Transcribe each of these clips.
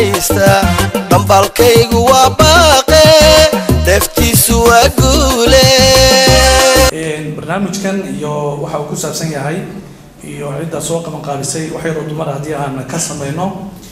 dhegaysta dhambalkaygu waa baaqe deftiisu waa guule barnaamijkan iyo waxa uu ku saabsan yahay iyo cidda soo qabanqaabisay wax yaroo dumar haddii aan ka samayno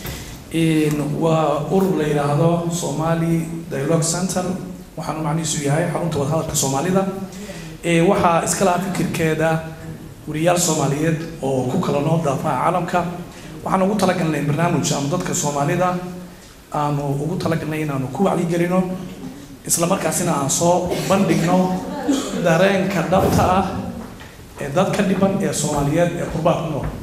waa urur la yidhaahdo somali dialogue center waxaana macnihiisu yahay xarunta wadahadalka soomaalida waxaa iska lahaa fikirkeeda wariyaal soomaaliyeed oo ku kala nool daafaha caalamka waxaan ugu talagalnay barnaamij ama dadka soomaalida aanu ugu talagalnay inaanu ku wacyigelino isla markaasina aan soo bandhigno dareenka dhabta ah ee dadka dhiban ee soomaaliyeed ee qurbaa ku nool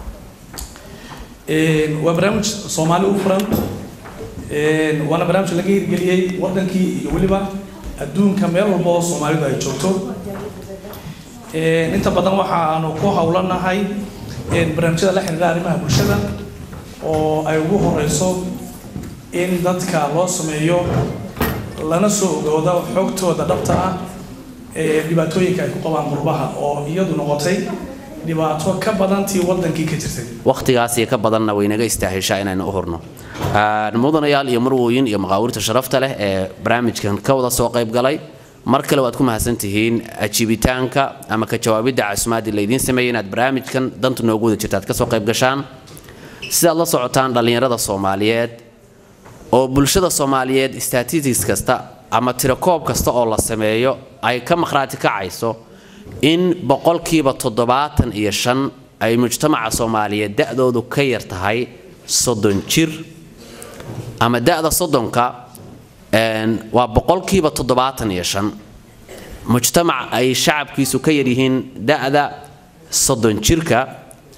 waa barnaamij soomaali u furan waana barnaamij laga hirgeliyey wadankii iyo weliba adduunka meel walba oo soomaalidu ay joogto inta badan waxaanu ku howlanahay barnaamijyada la xiriira arrimaha bulshada oo ay ugu horeyso in dadka loo sameeyo lana soo ogoodo xogtooda dhabta ah ee dhibaatooyinka ay ku qabaan qurbaha oo iyadu noqotay dhibaato ka badantii wadankii ka jirtay wakhtigaas iyo ka badanna way naga istaahishaa inaynu u hurno mudanayaal iyo marwooyin iyo maqaawirta sharafta leh ee barnaamijkan ka wada soo qayb galay mar kale waad ku mahadsantihiin ajiibitaanka ama ka jawaabidda casumaadii laydiin sameeyey inaad barnaamijkan danta noogu wada jirta aad ka soo qayb gashaan sidaad la socotaan dhallinyarada soomaaliyeed oo bulshada soomaaliyeed statistics kasta ama tirakoob kasta oo la sameeyo ay ka maqhraati kacayso in boqolkiiba toddobaatan iyo shan ay mujtamaca soomaaliyeed da-doodu ka yar tahay soddon jir ama da-da soddonka waa boqolkiiba toddobaatan iyo shan mujtamac ay shacabkiisu ka yaryihiin da-da soddon jirka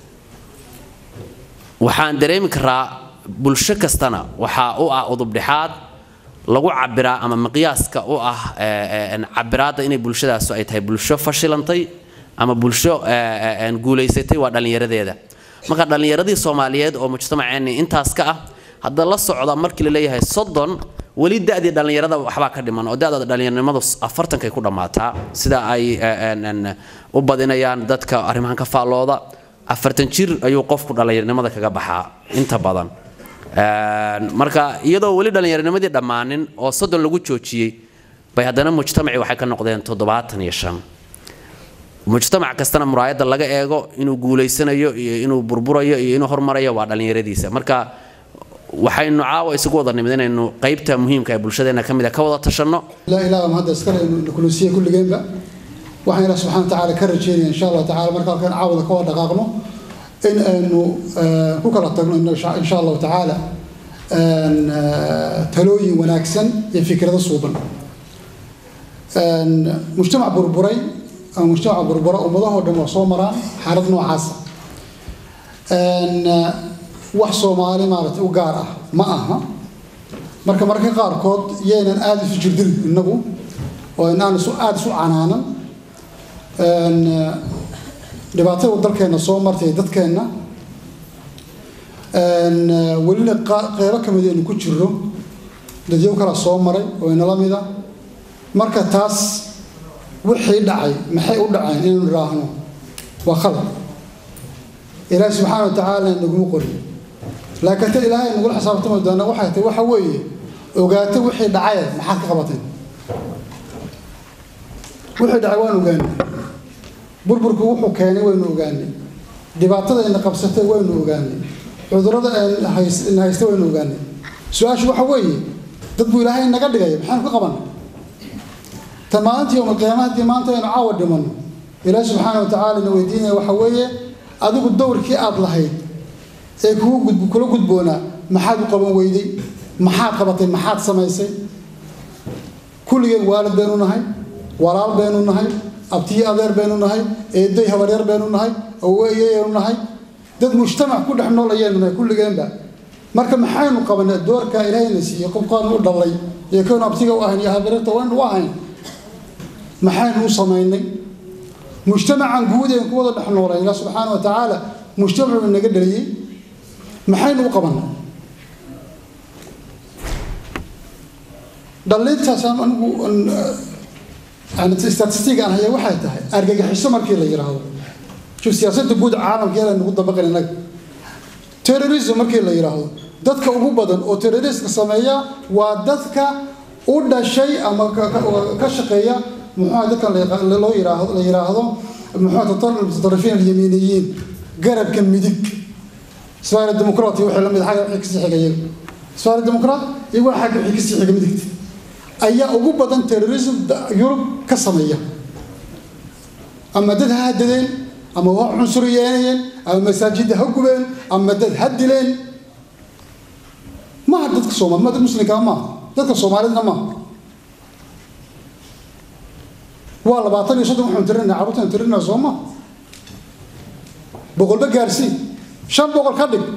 waxaan dareemi karaa bulsho kastana waxaa u ah udubdhexaad lagu cabiraa ama miqyaaska u ah cabiraadda inay bulshadaasu ay tahay bulsho fashilantay ama bulsho guulaysatay waa dhallinyaradeeda marka dhallinyaradii soomaaliyeed oo mujtamaceenni intaas ka ah hadda la socda markii la leeyahay soddon weli da-dii dhallinyarada waxbaa ka dhiman oo da-da dhallinyarnimadu afartankay ku dhammaataa sida ay u badinayaan dadka arrimahan ka faallooda afartan jir ayuu qofku dhallinyarnimada kaga baxaa inta badan marka iyadoo weli dhallinyarnimadii dhammaanin oo soddon lagu joojiyey bay haddana mujtamacii waxay ka noqdeen toddobaatan iyo shan mujtamac kastana muraayadda laga eego inuu guulaysanayo iyo inuu burburayo iyo inuu hormarayo waa dhallinyaradiisa marka waxaynu caawa isugu wada nimid inaynu qaybta muhiimka ee bulshadeena ka mid a ka wada tashanno لا إله ما هذا سكر إنه كلوسية كل جنبه وحنا الله سبحانه وتعالى كرجينا إن شاء الله تعالى مركب كان عاوض كوا دقاقنا إن إنه كوكا تقول إنه إن شاء الله تعالى أن تلوي وناكسن يفكر هذا صوبا أن مجتمع بربري أو مجتمع بربري ومضاه دم صومرا حرض نوع عاصة أن wax soomaali maaragtay u gaar ah ma aha marka marka qaarkood yaynan aada isu jirdin innagu oo inaan isu aada isu canaanan dhibaatada dalkeenna soo martay dadkeenna welina qeybo ka mid aynu ku jirro dadyow kala soo maray oo inala mida marka taas wixii dhacay maxay u dhaceen inaynu idhaahno waa khalad ilaahi subxaana wa tacaala naguma qorin laakiin ta ilaahay nagula xisaabtami doona waxay tahay waxa weeye ogaata wixii dhacay maxaad ka qabateen wixii dhacay waan ogaanay burburku wuxuu keenay waynu ogaanay dhibaatada ina qabsatay waynu ogaanay cudurrada ina haysta waynu ogaanay su-aashu waxa weeye dad buu ilaahay naga dhigay maxaynu ka qaban ta maalintii yowma qiyaama haddii maanta aynu caawa dhimanno ilaahi subxaana wa tacaala ina weydiinaya waxa weeye adigu dowrkii aada lahayd ee kugu gudb kula gudboonaa maxaad u qaban weyday maxaad qabatay maxaad samaysay kulligeen waalid baynu nahay walaal baynu nahay abtiyo adeer baynu nahay eeday habaryar baynu nahay awoeyaynu nahay dad mujtamac ku dhex nool ayaynu nahay kulligeenba marka maxaynu qabanay doorka ilaahayna siiyey qofkaanu u dhalay iyo kaynu abtiga u ahayn iyo habaryarta waynu u ahayn maxaynu u samaynay mujtamacan guud een ku wada dhex noolay ilaah subxaana wa tacaala mujtamacu naga dhaliyey maxaynu u qabanay dhalintaasaan anigu statistiga aan haya waxay tahay argagixiso markii la yidhaahdo shuf siyaasadda guud caalamka yala nagu dabaqan innaga terrorism markii la yidhaahdo dadka ugu badan oo terroriska sameeya waa dadka u dhashay ama ka shaqeeya muxuuha dadkan loo yiraahdo la yiraahdo muxuuha mutatarrifiin alyamiiniyiin garabka midig isfaari dimuqraat iyo wixii la mid xagga wixii kasii xigaya isfaari dimuqraat iyo waxa xagga wixii kasii xiga midigta ayaa ugu badan terrorism yurub ka sameeya ama dad ha hadadeen ama ha cunsuriyeynayeen ama masaajidda ha gubeen ama dad ha dileen maaha dadka soomaali ma dad muslimka maaha dadka soomaalidna maaha waa labaatan iyo soddon waxaan tirinaa carruurtaan tirinaa soo ma boqolba gaarsii shan boqol ka dhig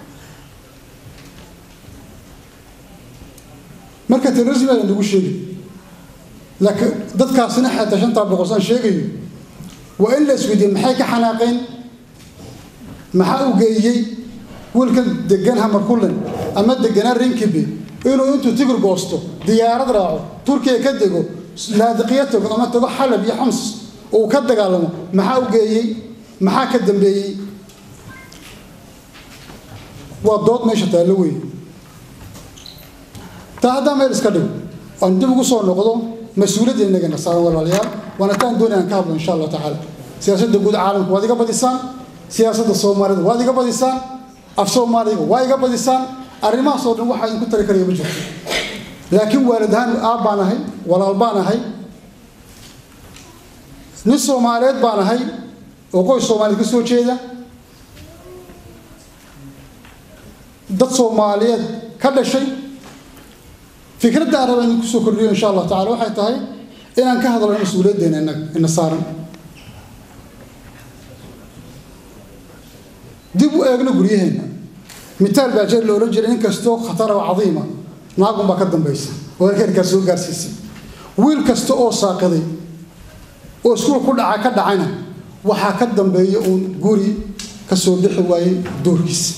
marka terrorism ayaan nagu sheegi laakiin dadkaasina xataa shantaa boqol saan sheegayo waa in la isweydiiye maxay ka xanaaqeen maxaa u geeyey wiilkan degan hamarkullen ama deganaa rinkibi inuu intuu tigir goosto diyaarad raaco turkiya ka dego laadiqiya tago ama tago xalab iyo xams uu ka dagaalamo maxaa u geeyey maxaa ka dambeeyey waa dood meesha taallo weyn taa haddaa meel iska dhigo aan dib ugu soo noqdo mas-uuliyadda inagana saaran walaalayaal waana taan doonayaan ka hadlo insha allah tacaala siyaasadda guud caalamka waad iga badisaan siyaasadda soomaalida waad iga badisaan af soomaaliga waa iga badisaan arrimahaas oo dhan waxaa idinku tari karaya ma jirto laakiin waalid ahaan aab baan ahay walaal baan ahay nin soomaaliyeed baan ahay oo qoys soomaaliyeed ka soo jeeda dad soomaaliyeed ka dhashay fikradda aan raba idinku soo kordhiyo insha allah tacala waxay tahay inaan ka hadlo mas-uuliyaddeena innaga ina saaran dib u eegno guryaheenna mitaal baa jeer la odhan jiray inkastoo khatara oo cadiima naagun baa ka dambaysa oo herkeerkaa soo gaarsiisay wiil kasta oo saaqiday oo iskuul ku dhaca ka dhacayna waxaa ka dambeeya uun guri ka soo bixi waayey doorkiisa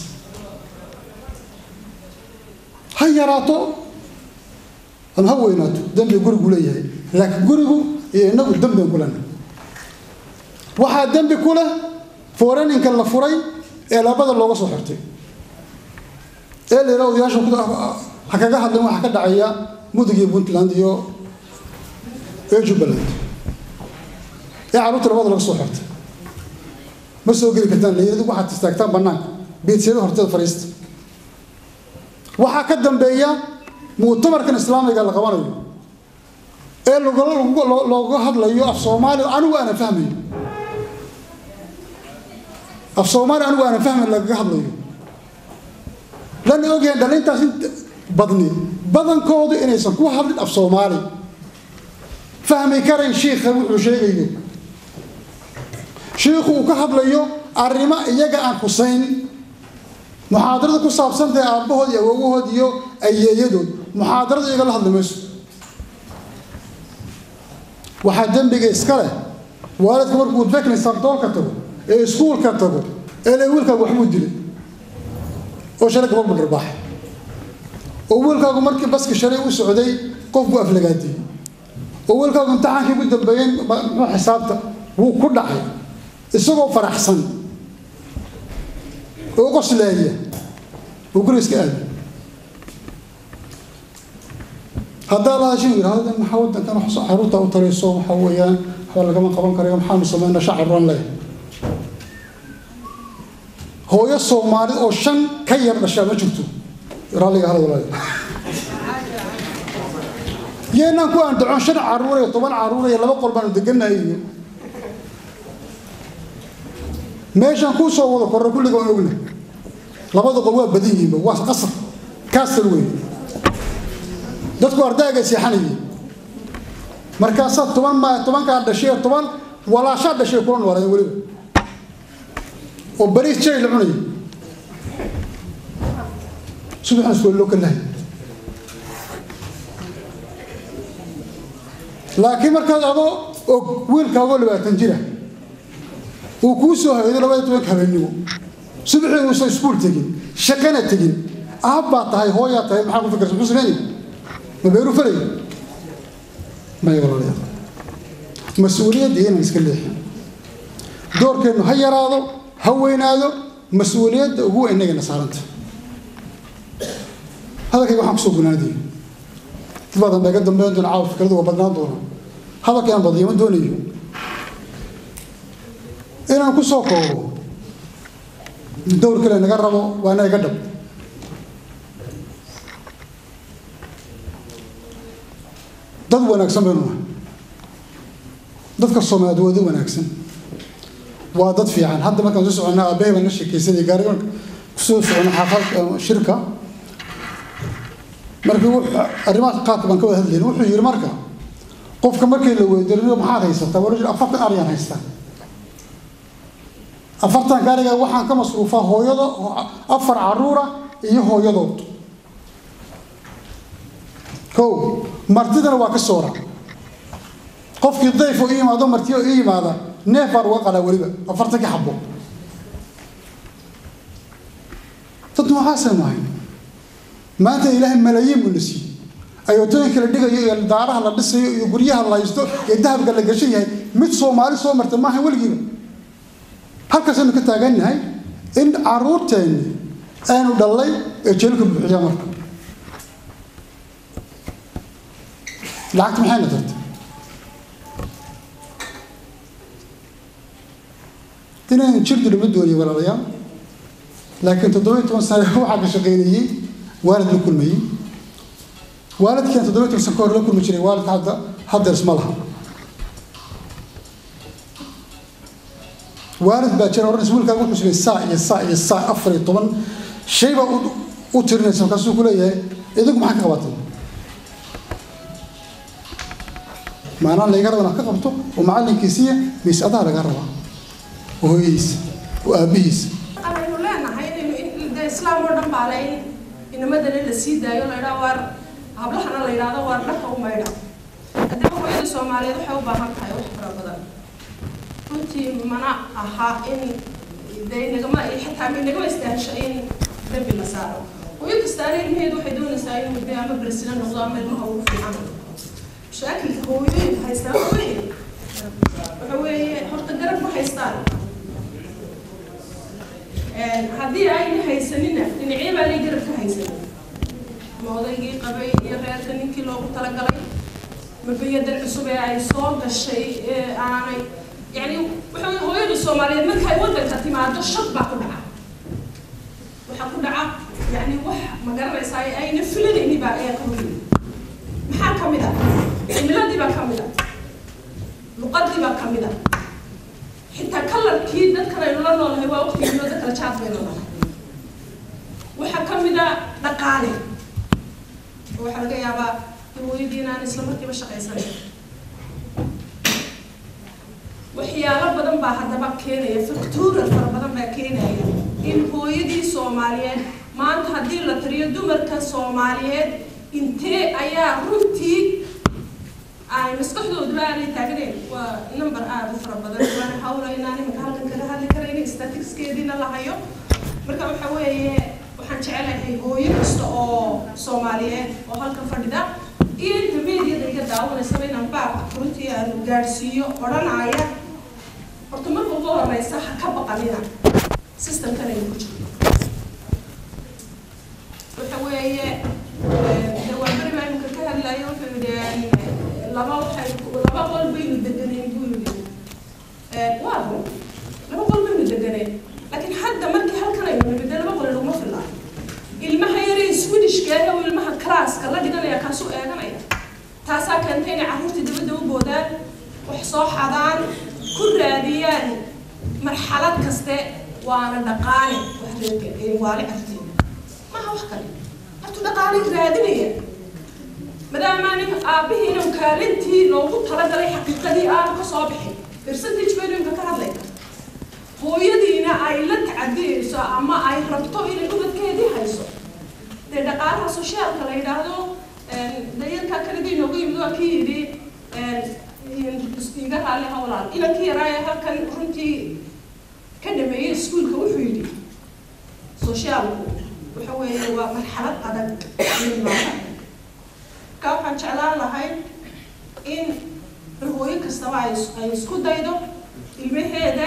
ha yaraato ama ha weynaato dembi gurigu leeyahay laakiin gurigu iyo inagu dembian ku lena waxaa dembi ku leh foreninka la furay ee labada looga soo xirtay ee la yidhaha odayaasha ha kaga hadleen waxaa ka dhacaya mudug iyo puntland iyo ee jubbaland ee carruurta labada laga soo xirtay ma soo geli kartaan layidhadu waxaad istaagtaan bannaanka beedsiyada horteeda fariista waxaa ka dambeeya muctamarkan islaamiga la qabanayo ee looga hadlayo af soomaaliya anigu aanan fahmayo af soomaaliya anigu aanan fahmayn lagaga hadlayo lana ogyahan dhalintaas inta badni badankoodu inaysan ku hadlin af soomaali fahmi karayn shiikha wuxuu sheegayo shiikhu uu ka hadlayo arrimo iyaga aan husayn muxaadarada ku saabsantahay aabbahood iyo awowahood iyo ayeeyadood muxaadarada iyaga la hadli mayso waxaa dembiga iska leh waalidka markuu bekni sabdoolka tago ee iskuulka tago ee le wiilkaagu waxbuu dilay oo shalay gabadh dharbaax oo wiilkaagu markii baski shalay u socday qof buu aflagaadiyey oo wiilkaagu imtixaankii ugu dambeeyeen muxuu xisaabta wuu ku dhacay isagoo faraxsan oo qoslaaya oo guri iska aada haddaa la hashin yidhahdo maxaa waddankan caruurta u tarayso waxaa weeyaan waxba lagama qaban karayo maxaanu sameynaa shacaran leh hooyo soomaalid oo shan ka yar dhashaa ma jirto raalliga hal walaal yeenaan ku andacon shan caruur iyo toban caruur iyo laba qol baanu degannahay iyo meeshaan kuu soo wada korra kulliga waan ogna labada qol waa badan yihiinba waa qasar kaasal weyn dadku ardayga seexanayay markaasaa toban ma tobankaa dhashay toban walaashaa dhashay kula noolaayeen weliba oo bariis jay la cunayay subaxan isku loo kalahay laakiin markaad adoo og wiilkaagoo labaatan jira uu kuu soo haydo labada tobanka habeennimo subaxii uusan iskuul tegin shaqana tegin aab baa tahay hooyaa tahay maxaa ku fikirsa muxuu sameynay ma beeru falay maya walaalayaal mas-uuliyadda inaan iska leexin doorkeennu ha yaraado ha weynaado mas-uuliyadda ugu weyn innagana saaranta hadalkayga waxaan kusoo gunaanaya dad badan baa iga dambeyn doona caawa fikradu waa badnaan doona hadalkayaan badiyo ma doonayo inaan ku soo koobo dowr kale naga rabo waa ina iga dhab dad wanaagsan baynu nahay dadka soomaaliyeed waa dad wanaagsan waa dad fiican hadda markaan soo soconnaa aabbahay baan la sheekaysanay gaari kusoo soconnay xaafad shirka markii arrimaha qaabka baan ka wada hadlayna wuxuu yidhi marka qofka markii la weydiinayo maxaad haysataa wala jir afartan ariyaan haystaa afartan gaariga waxaan ka masruufaa hooyada afar caruura iyo hooyadood kow martidana waa ka soora qofkii dayfo ii yimaado martiyo ii yimaada neef baan uga qalaa weliba afartankii xabo dad noocaasaynu ahay maanta ilaahay malaayiin buu na siiyey ayootooyinka la dhigayo iyo daaraha la dhisayo iyo guryaha la haysto ee dahabka la gashan yahay mid soomaali soo marta maaha weligiiba halkaasaynu ka taagannahay in caruurteenni aynu dhallay ee jeelka buuxiyaa marka lacagta maxayna tartay inaynu jir dirma dooniyo walaalayaal laakiin toddobiyo toban sane waxaa ka shaqaynayey waalid la kulmayey waalidkan toddobiyo toban sane ka hor la kulmi jiray waalidka hadda haddeers ma laha waalid baa jira odhanaysa wiilkaaga wuxuu sugay saa iyo saa iyo saa afar iyo toban shay baa u tirinaysa markaasuu ku leeyahay idinku maxaa ka qabatay maanaa layga raba inaad ka qabto oo macallinkiisiiya mise adaha laga rabaa oo hooyadiisa oo aabbihiisa aynu leenahay inaynu de islaam oo dhan baa le in inamadana la sii daayo la idhaa waar hablahana la yidhaahdo waar dharka u maydha haddaba hooyada soomaaliyeed waxay u baahan tahay wax fara badan runtii mana aha in de nagama xitaa nagama istaahisho in dembi la saaro hooyo kastaana ilmaheedu waxay doonaysaa inuu de ama bersina noqdo ama ilmaha ugu fiican mashaakilka hooyooyinka haystaa waxa weeye waxa weeye horta garab ma haystaan haddii ayna haysanina dhinacyo baa lay garab ka haysanin ma odaygii qabay iyo reerka ninkii loogu talagalay ma biyadan cusub ee ay soo gashay ee aanay yani waxa weye hooyada soomaaliyeed markay waddanka timaado shak baa ku dhaca waxaa ku dhaca yani wax ma garanaysaa ayna filanayni baa ayaa ka hoyay maxaa ka mid ah cimiladii baa ka mid ah luqadii baa ka mid ah xitaa kalarkii dadkan aynu la noolahay waa waqtigii loo dadkala jaad baynu nahay waxaa ka mid a dhaqaale oo waxaa laga yaabaa hawooyadii inaan isla markiiba shaqaysanin waxyaalo badan baa haddaba keenaya factural fara badan baa keenaya in hooyadii soomaaliyeed maanta haddii la tiriyo dumarka soomaaliyeed intee ayaa runtii ay maskaxdooduba aanay taagnayn waa number aada u fara badan waana hawla inaan iminka halkan kaga hadli karayna statisticskeediina la hayo marka waxa weeye waxaan jecelahay hooyo kasta oo soomaaliyeed oo halkan fadhida iyo inta meediada iga daawanaysaba inaan baabka runtii aanu gaadhsiiyo odhanaya horta marka ugu horeysa ha ka baqanina systemkan aynu ku jirno waxa weeye de waa beri baa iminka ka hadlayo wuxuu yidhi laba waxay laba qol baynu deganeen buu yidhi waa run laba qol baynu deganeen laakiin hadda markii halkan aynu nimid dee laba qol laguma filaa ilmaha yaree swedishka ee ilmaha classka la dhiganaya kaasu eeganaya taasaa keentay inay carruurtii dabadda u boodaan wax soo xadaan ku raadiyaan marxalad kaste waana dhaqaale wax waali carteeda maaha wax kale hortu dhaqaale raadinaya maadaama nin aabbihiina kaalintii loogu talagalay xaqiiqadii aanu ka soo bixin percentage baynu imka ka hadlayna hooyadiina ay la tacadiyeyso ama ay rabto inay ubadkeedii hayso dee dhaqaalaha soshaalka la yidhaahdo dayarkaa kaligii inoogu yimid waa kii yidhi iga raalli hawlaal inankii yaraaye halkan runtii ka dhameeyey iskuulka wuxuu yidhi soshaalku waxa weeye waa marxalad adag ka waxaan jeclaan lahay in hooyo kastaba ay ay isku daydo ilmaheeda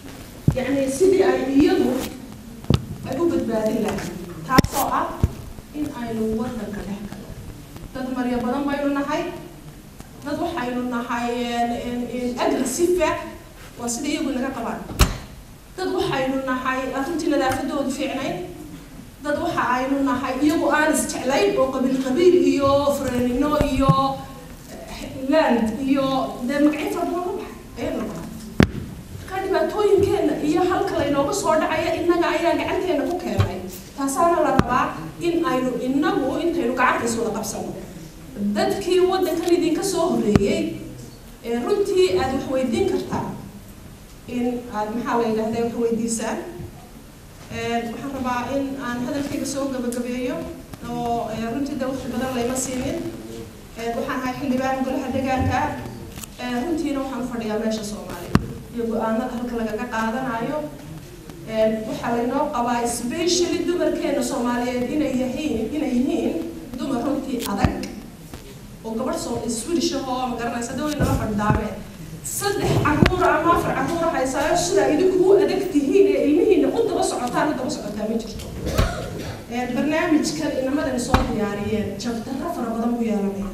yani sidii ay iyadu ay u badbaadin lahayd taasoo ah in aynu wadanka dhex galo dad maryo badan baynu nahay dad waxaynu nahay agressive waa sida iyagu naga qabaan dad waxaynu nahay arrintii nadaafadoodu fiicnayn dad waxa aynu nahay iyagu aan isjeclayn oo qabiil qabiil iyo frenino iyo land iyo dee magacyo fara badan la baxay ayaynu nahay marka dhibaatooyinkeenna iyo halka laynooga soo dhacaya innaga ayaa gacanteena ku keenay taasaana la rabaa in aynu innagu intaynu gacantays wada qabsano dadkii waddankan idinka soo horeeyey runtii aad wax weydiin kartaa in aad maxaa la yidhahda wax weydiisaan waxaan rabaa in aan hadalkayga soo gabagabeeyo oo runtii de waqti badan layma siinin waxaan ahay xildhibaan golaha deegaanka runtiina waxaan fadhiyaa meesha soomaaliya iyo go-aanada halka lagaga qaadanayo waxaa laynoo qabaa specially dumarkeena soomaaliyeed inay yihiin inay yihiin dumar runtii adag oo gabadh soo swedish ahoo ma garanaysa daway nala fadhidaameen saddex caruura ama afar caruura haysaayo sidaa idinku u adag tihiin ee ilmihiina u daba socotaan u daba socotaa ma jirto barnaamijkan inamadani soo diyaariyeen jabdarro fara badan buu yeelanaya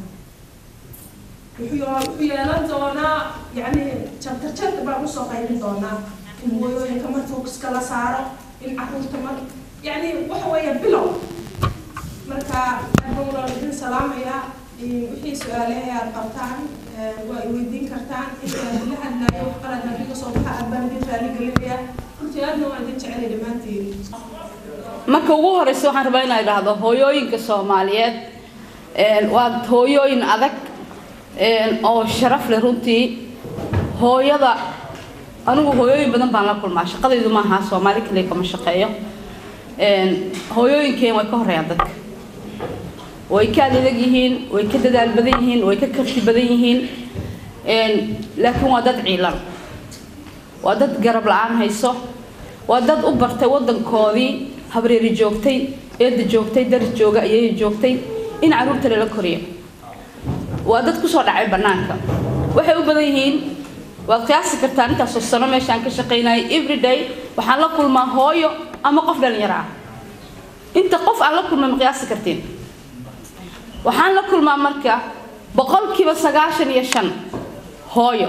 wuxuu yeelan doonaa yani jabtar jabtar baan usoo qaybin doonaa in hooyooyinka mar focuska la saaro in caruurta mar yani waxa weeye bilow marka adbawlan idin salaamaya wixii su-aalehe aad qabtaan waa i weydiin kartaan intaan la hadlaayo wax qalad haddii kasoo baxa aad baan idin raali gelinaya runtii aadna waan idin jecelay dhammaantiin marka ugu horeysa waxaan rabaa inaa idhaahdo hooyooyinka soomaaliyeed waa hooyooyin adag oo sharaf leh runtii hooyada anigu hooyooyin badan baan la kulmaa shaqadaydu maaha soomaali kaliya kama shaqeeyo hooyooyinkeen way ka horeeyaan dadka way ka adeeg yihiin way ka dadaal badan yihiin way ka karti badan yihiin laakiin waa dad ciilan waa dad garab la-aan hayso waa dad u bartay wadankoodii habreeri joogtay eeda joogtay dar jooga ayay joogtay in caruurta lala koriyo waa dad kusoo dhacay banaanka waxay u badan yihiin waad qiyaasi kartaa intaasoo sano meeshaan ka shaqaynayay everyday waxaan la kulmaa hooyo ama qof dhalinyaro ah inta qof aan la kulmay ma qiyaasi kartiin waxaan la kulmaa marka boqolkiiba sagaashan iyo shan hooyo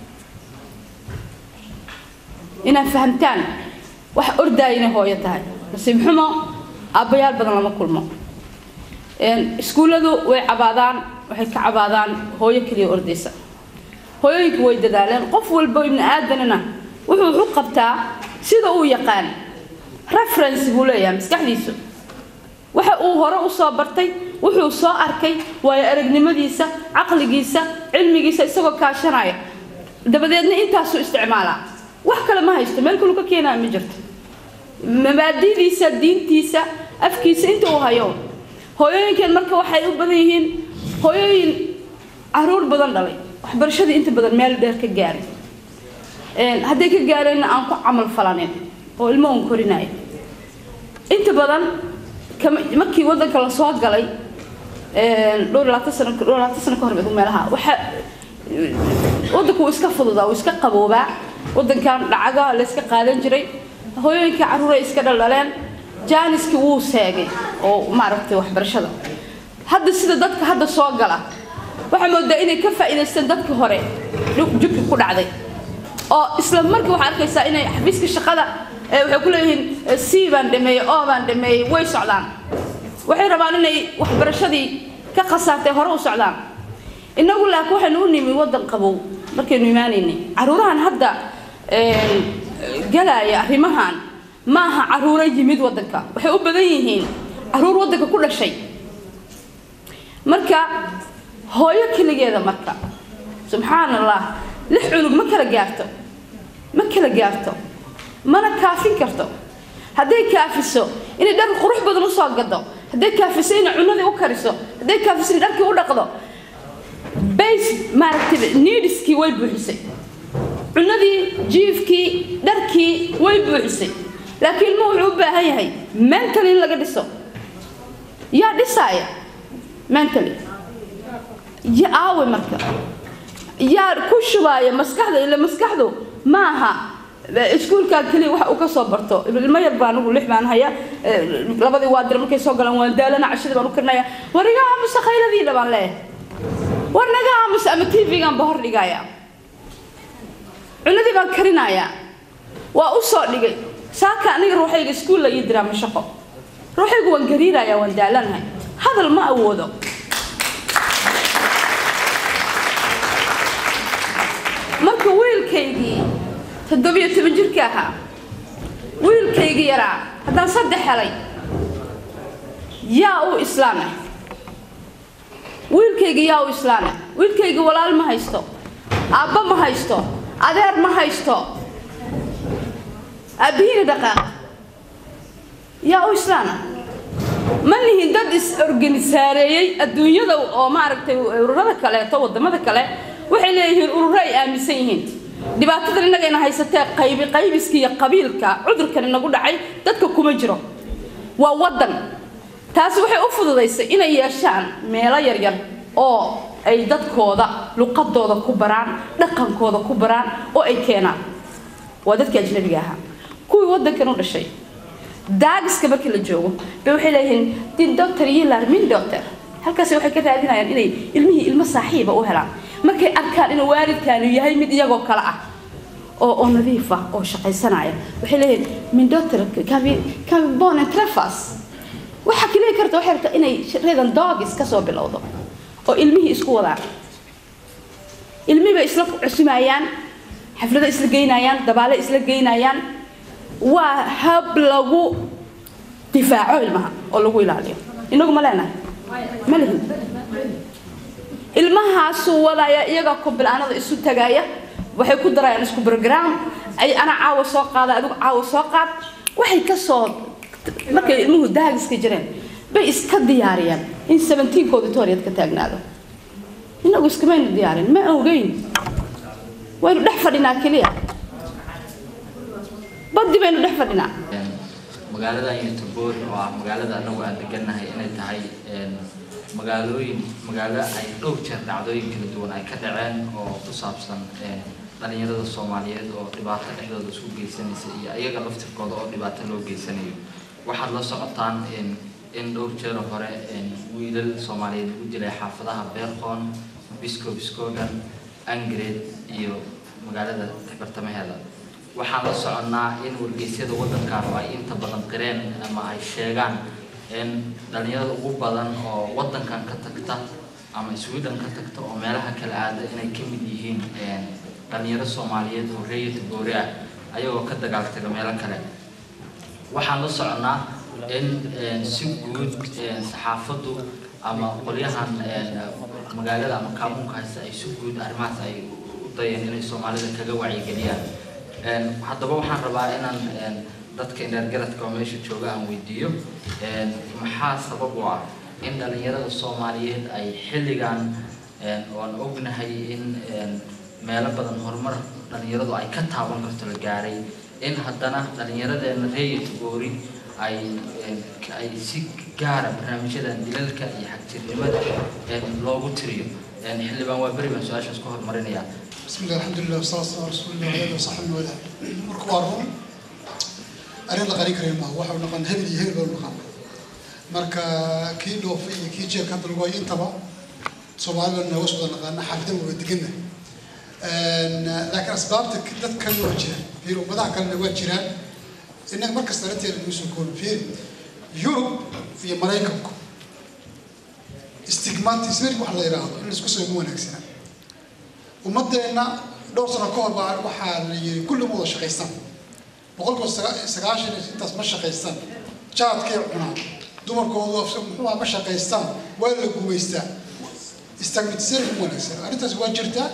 inaad fahamtaan wax ordaaya inay hooyo tahay nasiib xumo aabbayaal badan lama kulmo iskuulladu way cabaadaan waxay ka cabaadaan hooyo keliya ordaysa hooyooyinku way dadaaleen qof walba ibni aadanina wuxuu wuxu qabtaa sida uu yaqaan reference buu leeyahay maskaxdiisu waxa uu hore u soo bartay wuxuu soo arkay waayo aragnimadiisa caqligiisa cilmigiisa isagoo kaashanaya dabadeedna intaasuu isticmaalaa wax kale ma haysto meel kalu ka keenaya ma jirto mabaadidiisa diintiisa afkiisa inta uu hayo hooyooyinkeen marka waxay u badan yihiin hooyooyin caruur badan dhalay waxbarashadii inta badan meel dheer ka gaaray hadday ka gaareenna aan ku camal falanin oo ilmo un korinaya inta badan markii wadanka lasoo galay dhowr labaatan sano dhowr labaatan sano ka hor mid meelaha waxa wadanku wuu iska fududaa wuu iska qaboobaa wadankan dhacaga la iska qaadan jiray hooyooyinka caruuray iska dhaldhaleen jaaniski wuu seegay oo maaragtay waxbarashada hadda sida dadka hadda soo gala waxaa moodaa inay ka faa'iidaysteen dadkii hore jubka ku dhacday oo isla markii waxaa arkaysaa inay xafiiska shaqada waxay ku leeyihiin c baan dhameeyey o baan dhameeyey way socdaan waxay rabaan inay waxbarashadii ka khasaartay hore u socdaan innagu laakiin waxaynu u nimi waddan qabow markaynu imaanaynay caruurahan hadda galaya arrimahan maaha caruuro yimid waddanka waxay u badan yihiin caruur waddanka ku dhashay marka hooyo keligeeda marka subxaan allah lix cunug ma kala gaarto ma kala gaarto mana kaafin karto hadday kaafiso inay dhar qurux badan usoo gado hadday kaafiso inay cunadii u kariso hadday kaafiso inay dharkii u dhaqdo base maaragtay needskii way buuxisay cunadii jiifkii dharkii way buuxisay laakiin ilmuhu wuxuu u baahan yahay mentally in laga dhiso yaa dhisaaya mentally ya aawe marka yaa ku shubaaya maskaxda ila maskaxdu maaha iskuulkaa keliya waxa uu ka soo barto ilmo yar baa anugu lix baan haya eh, labadii waa dira markay soo galaan waan daalana cashadii baan u karinaya war iga aamusa khayladiina baan leeyahay war naga aamusa ama tv-gaan ba hor dhigaya cunadii baan karinaya waa u soo dhigay saaka aniga ruuxayga iskuul la ii diraa ma shaqo ruuxaygu waan gariiraya waan daalanahay hadal ma awoodo marka wiilkaygii toddobiyo toban jirka ahaa wiilkaygii yaraa haddaan saddex helay yaa u islaamay wiilkaygii yaa u islaamay wiilkaygii walaal ma haysto aabba ma haysto adeer ma haysto aabbihiina dhaqaaq yaa u islaama ma nihin dad is-organisaareeyey adduunyada oo maaragtay ururada kaleeto wadamada kale waxay leeyihiin ururo ay aaminsan yihiin dhibaatadan innagayna haysatee qaybi qaybiska iyo qabiilka cudurkan inagu dhacay dadka kuma jiro waa waddan taasi waxay u fududaysay inay yeeshaan meelo yaryar oo ay dadkooda luqadooda ku baraan dhaqankooda ku baraan oo ay keenaan waa dadkii ajnabiga ahaa kuwii waddankan u dhashay daagiska markii la joogo bay waxay leeyihiin din doctor yilar min doctor halkaasi waxay ka raadinayaan inay ilmihii ilmo saaxiiba u helaan markay arkaan inuu waalidkaanu yahay mid iyagoo kale ah oo oo nadiif ah oo shaqaysanaya waxay leeyihiin min doctor kabi kabi bonen trefas waxa kaliya karta waxay rabtaa inay reedan dogis ka soo bilowdo oo ilmihii isku wadaan ilmihii bay isla cusumayaan xaflado isla geynayaan dabaale isla geynayaan waa hab lagu difaaco ilmaha oo lagu ilaaliyo inagu ma leenahay ma lihin ilmahaasuu wadaya iyaga kobil-aanada isu tagaya waxay ku darayaan isku program ay ana caawa soo qaada adigu caawa soo qaad waxay ka soo markay ilmuhu daagiska jireen bay iska diyaariyaan in seventeenkooda tooriyad ka taagnaado inagu iskamaynu diyaarin ma ogeyn waynu dhex fadhinaa keliya baddi baynu dhex fadhinaa magaaladan youtubor oo ah magaalada anagu aan degannahay inay tahay magaalooyin magaalo ay dhowr jeer dhacdooyin kala duwan ay ka dhaceen oo ku saabsan dhalinyarada soomaaliyeed oo dhibaato dhexdooda isku geysanaysa iyo iyaga laftirkooda oo dhibaato loo geysanayo waxaad la socotaan in dhowr jeer hore wiilal soomaaliyeed lagu dilay xaafadaha beerqoon bisco biscogan angred iyo magaalada bartamaheeda waxaan la soconnaa in wargeysyada waddankan oo ay inta badan qireen ama ay sheegaan in dhalinyarada ugu badan oo waddankan ka tagta ama sweden ka tagta oo meelaha kala aada inay ka mid yihiin dhalinyaro soomaaliyeed oo reeyata goori ah ayagoo ka dagaaltaga meelo kale waxaan la soconnaa in si guud saxaafaddu ama qolyahan magaalada ama kaamuunka haysta ay si guud arrimahaas ay u dayeen inay soomaalida kaga wacyigeliyaan haddaba waxaan rabaa inaan dadka indheergaradka oo meesha jooga aan weydiiyo maxaa sabab u ah in dhalinyarada soomaaliyeed ay xilligan oan ognahay in meelo badan horumar dhalinyaradu ay ka taaban karto la gaaray in haddana dhalinyaradeena reeyata goori ay ay si gaara barnaamijyadan dilalka iyo xagjirnimada loogu tiriyo xildhibaan waa beri baan su-aashaas ku horumarinayaa بسم الله الحمد لله والصلاة والسلام على رسول الله وعلى آله وصحبه وله marka waa run arrin la qarin karayo maaha waxa uu naqan hebel iyo hebel baa u naqan marka kii dhoofay iyo kii jeerka hadda lagu hayo intaba soomaali baa nooga soo naqaana xaafidan waa deganna laakiin asbaabta dadkan waa jiraan fiir ummadaha kalena waa jiraan innaga markasta arrinteeda nagu soo koobi fiir yurub iyo maraykanku stigmatismeric wax la yidhaahdo in laisku soo ugu wanaagsanaa ummadeenna dhowr sano ka hor baa waxaa la yiri kulli ma wada shaqaystaan boqolkiiba saga- sagaashan iyo intaas ma shaqaystaan jaadkay cunaan dumarkoodu muxuuha ma shaqaystaan waa la gumaystaa stigmatismeric u wanaagsan arrintaas waa jirtaa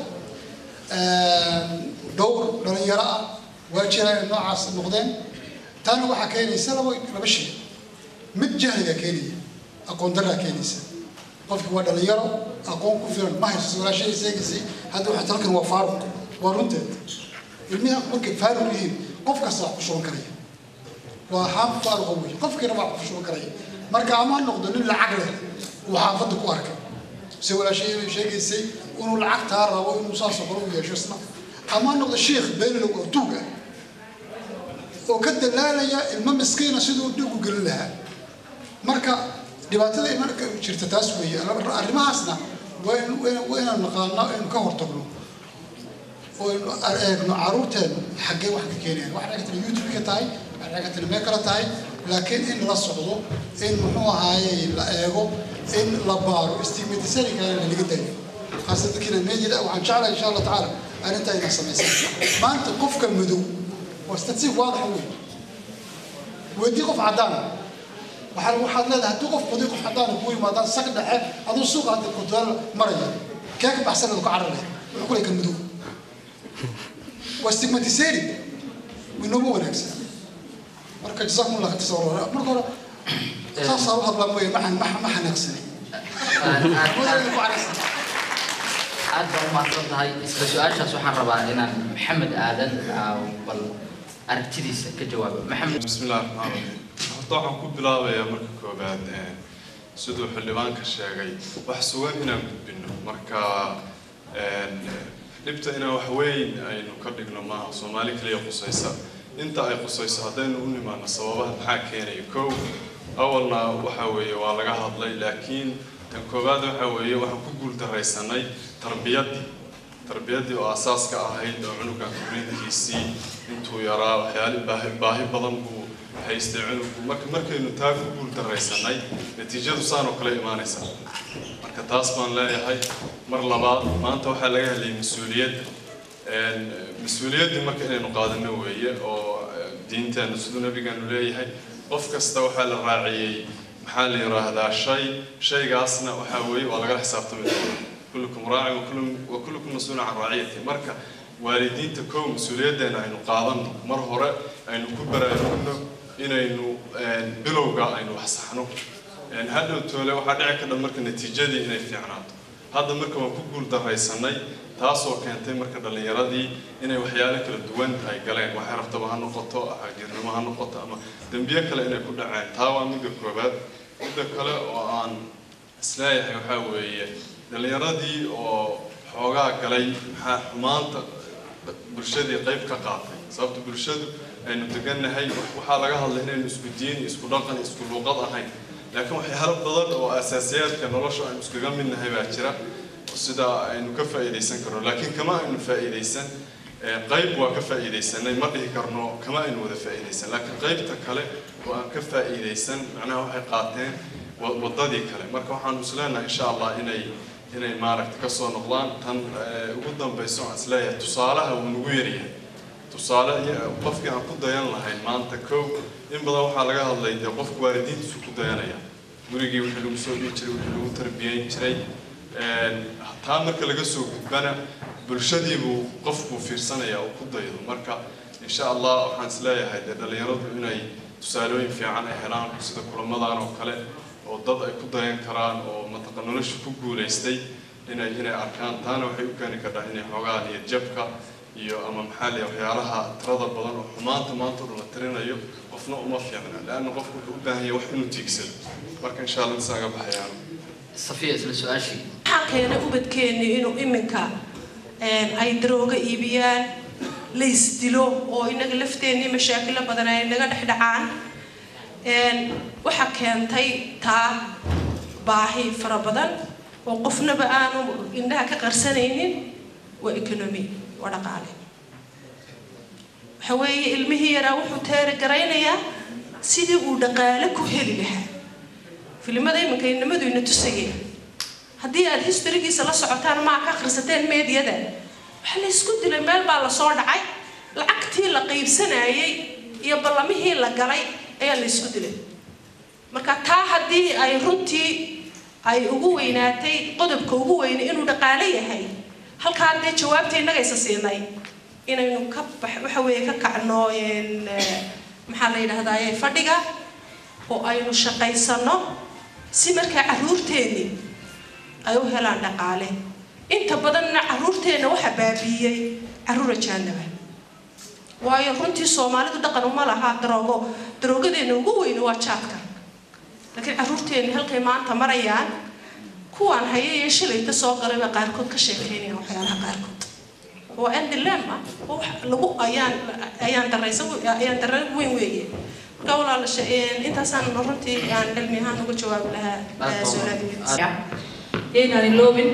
dhowr dhalinyaro ah waa jiraan inay noocaas noqdeen taana waxaa keenaysa laba laba shay mid jahliga keenaya aqoon daraa keenaysa qofki waa dhalinyaro aqoon ku filan ma hayso walaashada sheegaysay hadda waxay talkan waa faaruq waa runteed ilmihi markay faaruq yihiin qof kasta wax ku shuban karaya waa xaam faaruqa wey qofkiina wax ku shuban karaya marka ama ha noqdo nin lacag leh uu xaafadda ku arkay se walaashada sheegaysay inuu lacagtaa rabo inuu saasoo kale u yeesho isna ama ha noqdo sheikh beenalow oo tuug ah oo ka dalaalaya ilmo miskiina siduu dhig u gelin lahaa marka dhibaatada imanka jirta taas weeye arrimahaasna waa in- waa in- waa inaan naqaano aynu ka hortagno oo aynu eegno caruurteenu xaggee wax ka keenayaan waxay dhagtana youtube ka tahay waxay dhagtana meel kale tahay laakiin in la socdo in muxuu ahaayey la eego in la baaro stigmatisariga laga dayo khaasatan dadkiina meejida waxaan jeclahay insha allah tacaala arrintaa inaa samaysan maanta qofka madow waa statistic waadaxa wey weydii qof cadaan waxaa waxaad leedahay haddii qof madow qof cadaan kugu yimaadaan saq dhexe aduu suuqa hadda kudaal maraya kee ka baxsan ku cararaya wuxuu ku leeyahay kan madow waa stigmatisering inoogu wanaagsan marka jazakum allah khayr marka hore saasaa u hadlaa mooye ma ma- ma xanaaqsanay Wadada ku caraysan. aad baa u mahadsan tahay isla su-aashaas waxaan rabaa inaan maxamed aadan aa, bal aragtidiisa ka jawaabo maxamed بسم الله الرحمن الرحيم horta waxaan ku bilaabayaa marka koobaad een, siduu xildhibaanka sheegay wax sugan inaan gudbino marka een, dhibta inaan wax weyn aynu ka dhigno maaha soomaali kaliya qusaysa inta ay qusayso haddaynu u nimaano sababaha maxaa keenaya kow awalna waxa weeye waa laga hadlay laakiin tan koobaad waxa weeye waxaan ku guuldaraysanay tarbiyaddii tarbiyaddii oo asaaska ahayd oo cunugan korriinkiisii intuu yaraa waxyaali baahi baahi badan buu haystay cunugku marka markaynu taa ku guuldaraysanay natiijadu saanoo kale imaanaysa marka taas baan leeyahay mar labaad maanta waxaa laga helay mas-uuliyadda Een, mas-uuliyaddii marka inaynu qaadano weeye oo eh, diinteenu siduu nabigeenu leeyahay qof kasta waxaa la raaciyey maxaa la yiraahdaa shay shaygaasna waxaa weeye waa lagala xisaabtami doonaa kullukum raacin wa kullu- wa kullukum mas-uulun can raaciyati marka waalidiinta kow mas-uuliyaddeena aynu qaadano mar hore aynu ku baraarugno inaynu een, bilowga aynu wax saxno Een, hadhow toole waxaa dhici kadha marka natiijadii inay fiicnaato hadda marka waan ku guuldaraysanay taasoo keentay marka dhallinyaradii inay waxyaalo kala duwan ay galeen waxay rabtaba ha noqoto xagjirnimo ha noqoto ama dembiye kale inay ku dhaceen taa waa midda koobaad midda kale oo aan isleeyahay waxaa weeye dhallinyaradii oo xoogaa galay maxaa xumaanta bulshadii qayb ka qaatay sababta bulshadu aynu degannahay waxaa laga hadlay inaynu isku diin isku dhaqan isku luuqad ahayn laakiin waxyaalo badan oo asaasiyaadka nolosha aynu iskaga midnahay baa jira oo sida aynu ka faa'iidaysan karno laakiin kama aynu faa'iidaysan ee, qayb waa ka faa'iidaysanay ma dhihi karno kama aynu wada faa'iidaysan laakiin qaybta kale oo aan ka faa'iidaysan macnaha waxay qaateen wa- wadadii kale marka waxaanu isleenahay insha allah inay inay maaragta kasoo noqdaan tan ee, ugu dambayso aan isleeyahay tusaalaha wuu nagu yaryahay tusaale iyo qofkii aan ku dayan lahayn maanta kow in badan waxaa laga hadlay dee qofku waalidiintiisu ku dayanaya gurigii wixii lagu soo dhihi jiray wixii lagu tarbiyeyn jiray Een, taa marka laga soo gudbana bulshadii buu qofku fiirsanaya oo ku daydo marka insha allah waxaan isleeyahay dee dhallinyaradu inay tusaalooyin fiican ay helaan sida kulamadan oo kale oo dad ay ku dayan karaan oo mataqa nolosha ku guulaystay inay inay arkaan taana waxay u keeni kartaa inay xoogaa niyad jabka iyo ama maxaa liya waxyaalaha tirada badan oo xumaanta maanta oo dhan la tirinayo qofna uma fiicna leanna qofku wuxuu u baahan yahay wax inuu tiigsado marka insha allah intaas aga baxayaan safiya isla su-aashii waxaa keenay ubadkeenni inuu iminka een, ay darooga iibiyaan la isdilo oo inaga lafteennii mashaakilo badan ay naga dhex dhacaan Een, waxaa keentay taa baahi fara badan oo qofnaba aanu indhaha ka qarsanaynin waa economy waa dhaqaale waxa weeye ilmihii yaraa wuxuu teeri garaynayaa sidii uu dhaqaale ku heli lahaa filimada iminka inamadu ina tusayeen haddii aad historigiisa la socotaan maa ka akhrisateen meediyada waxaa la isku dilay meel baa lasoo dhacay lacagtii la qaybsanayay iyo ballamihii la galay ayaa la isku dilay marka taa haddii ay runtii ay ugu weynaatay qodobka ugu weyne inuu dhaqaale yahay halkaa dee jawaabta innagaysa siinay inaynu ka bax waxa weeye ka kacno een, eh, maxaa la yidhahdaaye fadhiga oo aynu shaqaysano si markaa caruurteenni ay u helaan dhaqaale inta badanna caruurteenna waxa baabiiyey caruur ajaanaba waayo runtii soomaalidu dhaqan uma laha daroogo daroogadeena ugu weyni waa jaadka laakiin caruurteenni halkay maanta marayaan kuwaan haya iyo shilayta soo galayba qaarkood ka sheekeynayaan waxyaalaha qaarkood waa endilem ah oo wax lagu ayaan ayaan daraysa ayaan darra weyn weeye marka walaalasha intaasaan runtii aan cilmi ahaan uga jawaabi lahaa su-aalaha yaynaan iloobin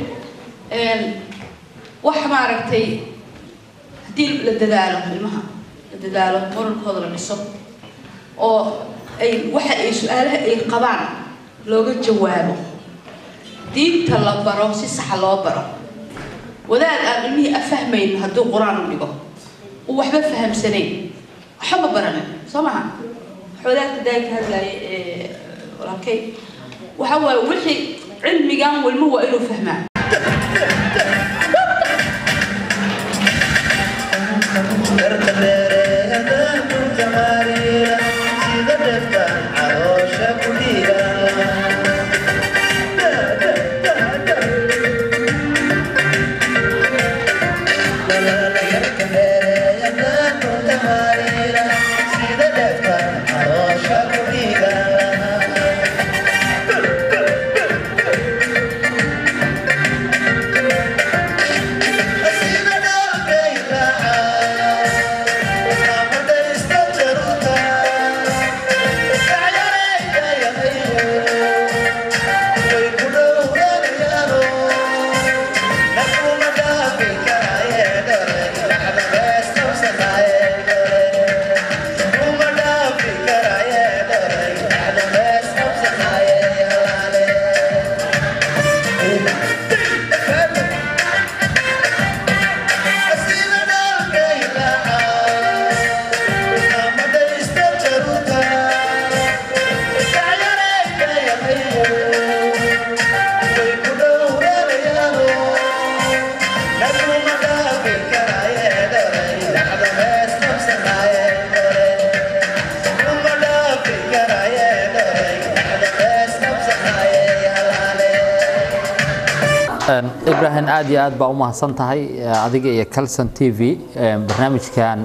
wax maaragtay haddii la dadaalo ilmaha la dadaalo moralkooda la dhiso oo ay waxa ay su-aalaha ay qabaan looga jawaabo diinta la baro si saxa loo baro wadaad aan ilmihii afahmayn hadduu qur-aan u dhigo uu waxba fahamsanayn waxba ma baranin soo maha wadaadka daagka hadlaaye ee walaalkay waxa waaye wixii cilmigan walmo waa inuu fahmaa ibrahim aad iyo aad baa u mahadsan tahay adiga iyo calson t v barnaamijkan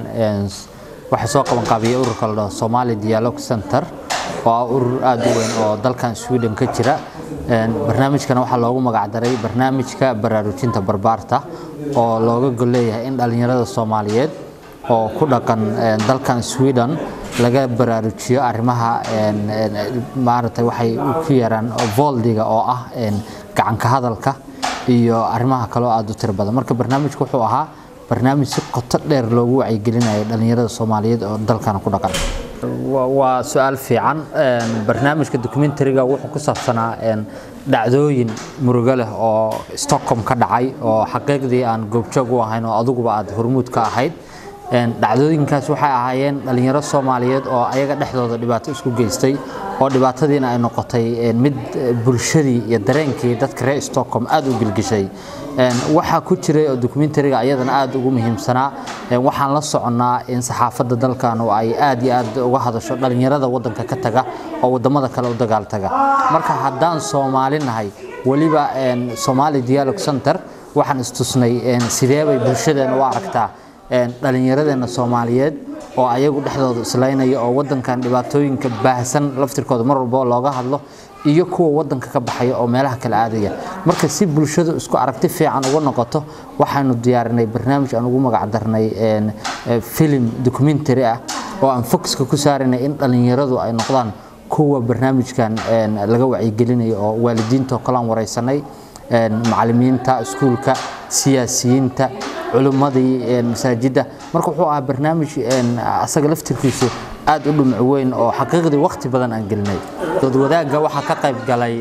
waxaa soo qaban qaabiyay ururka la dhaho somali dialogue center oo ah urur aad u weyn oo dalkan sweden ka jira barnaamijkana waxaa loogu magacdaray barnaamijka baraarujinta barbaarta oo looga gol leeyahay in dhallinyarada soomaaliyeed oo ku dhaqan dalkan sweden laga baraarujiyo arrimaha maaragtay waxay ku yaraan voldiga oo ah gacanka hadalka iyo arrimaha kaloo aad u tiro badan marka barnaamijku wuxuu ahaa barnaamij si qoto dheer loogu wacyigelinayo dhallinyarada soomaaliyeed oo dalkan ku dhaqan waa su-aal fiican barnaamijka documentariga wuxuu ku saabsanaa dhacdooyin murugo leh oo stockholm ka dhacay oo xaqiiqdii aan goobjoog u ahayn oo adiguba aad hormuud ka ahayd dhacdooyinkaas waxay ahaayeen dhalinyaro soomaaliyeed oo ayaga dhexdooda dhibaato isku geystay oo dhibaatadiina ay noqotay mid bulshadii iyo dareenkii dadka reer stockholm aad u gilgishay waxaa ku jiray oo documentariga ayadana aad ugu muhiimsanaa waxaan la soconnaa in saxaafadda dalkan oo ay aad iyo aad uga hadasho dhalinyarada wadanka ka taga oo wadamada kale u dagaal taga marka haddaan soomaali nahay weliba somali dialogue center waxaan istusnay sidee bay bulshadeena u aragtaa dhallinyaradeena soomaaliyeed oo ayagu dhexdooda islaynaya oo wadankan dhibaatooyinka baahsan laftirkooda mar walba looga hadlo iyo kuwa wadanka ka baxaya oo meelaha kala aadaya marka si bulshadu isku aragti fiican uga noqoto waxaanu diyaarinay barnaamij aan ugu magacdarnay filim documentary ah oo aan focuska ku saaranay in dhallinyaradu ay noqdaan kuwa barnaamijkan laga wacyigelinayo oo waalidiinta oo kalean wareysanay macalimiinta iskuulka siyaasiyiinta culimmadii masaajidda marka wuxuu ahaa barnaamij asaga laftirkiisu aad u dhumuc weyn oo xaqiiqdii waqti badan aan gelinay dad wadaagga waxaa ka qayb galay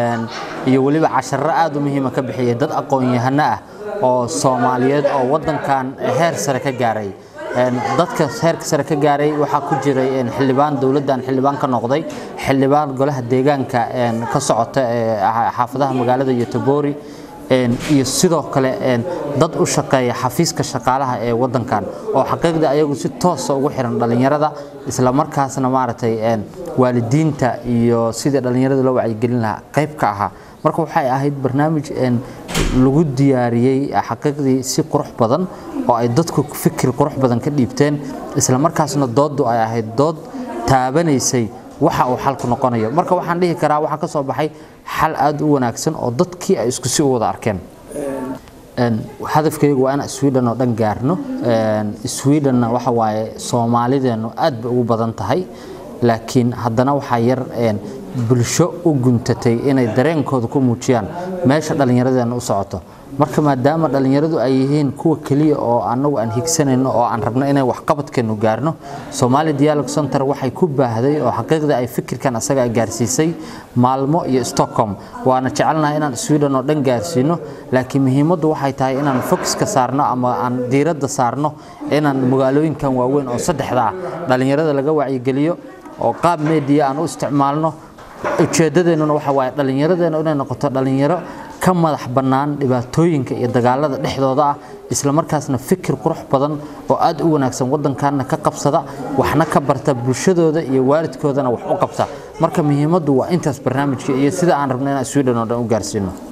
iyo weliba casharro aad u muhiima ka bixiyay dad aqoon-yahano ah oo soomaaliyeed oo wadankan heer sare ka gaaray dadka heerka sare ka gaaray waxaa ku jiray xildhibaan dowladdan xildhibaan ka noqday xildhibaan golaha deegaanka ka socota xaafadaha magaalada yotobori iyo sidoo kale dad u shaqeeya xafiiska shaqaalaha ee wadankan oo xaqiiqda ayagu si toosa ugu xiran dhallinyarada isla markaasna maaragtay waalidiinta iyo sidii dhallinyarada loo wacyigelin lahaa qayb ka ahaa marka waxay ahayd barnaamij lagu diyaariyey xaqiiqdii si qurux badan oo ay dadku fikir qurux badan ka dhiibteen isla markaasna dooddu ay ahayd dood taabanaysay waxa uu xalku noqonayo marka waxaan dhihi karaa waxaa ka soo baxay xal aad u wanaagsan oo dadkii ay isku si u wada arkeen Een, hadafkaygu waa inaan sweden oo dhan gaarno Een, swedenna waxa waaye soomaalideenu aad bay ugu badan tahay laakiin haddana waxaa yar een, bulsho u guntatay inay dareenkooda ku muujiyaan meesha dhallinyaradeena u socoto marka maadaama dhallinyaradu ay yihiin kuwa keliya oo anagu aan higsanayno oo aan rabno inay waxqabadkeenu gaarno Somali Dialogue Center waxay ku baahday oo xaqiiqda ay fikirkan asaga ay gaarsiisay maalmo iyo Stockholm waana jecelnahay inaan Sweden oo dhan gaarsiino laakiin muhiimaddu waxay tahay inaan focus ka saarno ama aan diiradda saarno inaan magaalooyinkan waaweyn oo saddexda ah dhallinyarada laga wacyigeliyo oo qaab media aan u isticmaalno ujeedadeennuna waxa waaye dhallinyaradeena inay noqoto dhallinyaro ka madax bannaan dhibaatooyinka iyo dagaalada dhexdooda ah isla markaasna fikir qurux badan oo aad u wanaagsan waddankaana ka qabsada waxna ka barta bulshadooda iyo waalidkoodana wax u qabta marka muhiimaddu waa intaas barnaamijka iyo sida aan rabno inaan Sweden oo dhan u gaarsiino